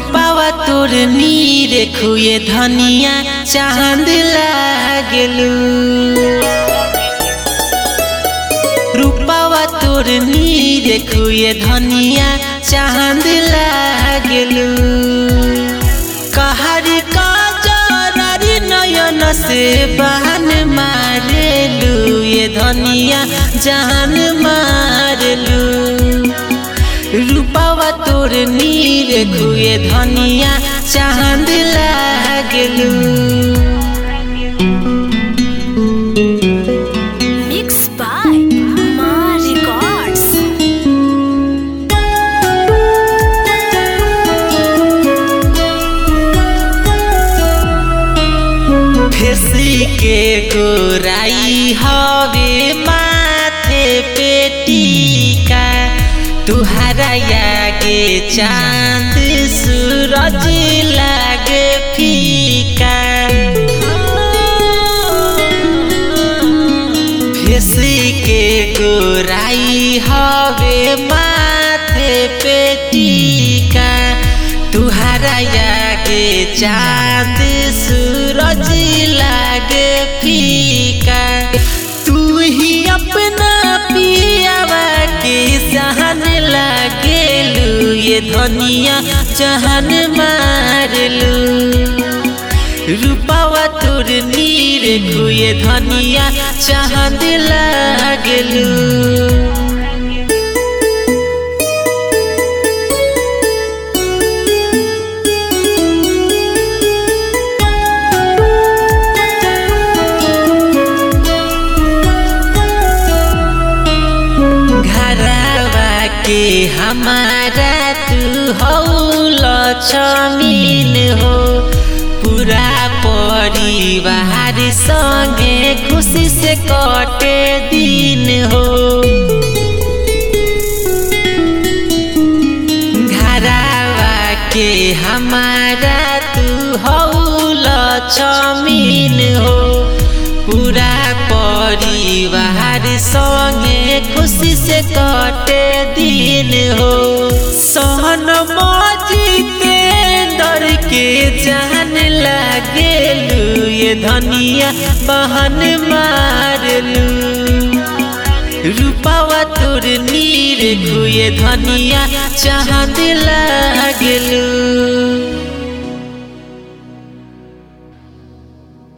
रूपावा तोर नीर खुए धनिया चांद लागलू रूपावा तोर नीर खुए धनिया चांद लागलू कहर का जरारी नयन से बहन मारेलू ये धनिया जान मारलू रूपावा तोर नीर खुए धनिया चांद लागलू Mixed by Ma Records. फेसी के गोराई हवे माथे पे टीका तुहरा आगे चांद सूरज लागे फीका फेसी के गोराई हवे माथे पे टीका तुहरा आगे चांद सूरज लागे फीका तू ही अपना पियावा के सहन लागेलू ये धनिया जहन मारलू रूपावा तोर नीर खुए धनिया चांद लागलू घरवा के हमारा तू हौल छमीन हो पूरा परिवार संगे खुशी से कटे दिन हो घरवा के हमारा तू हौल छमीन हो पूरा परिवार संगे खुशी से कटे दिन हो सहन मजीते दर के जान लागेलू ये धनिया बहन मारलू रूपावा तोर नीर खुए धनिया चांद लागलू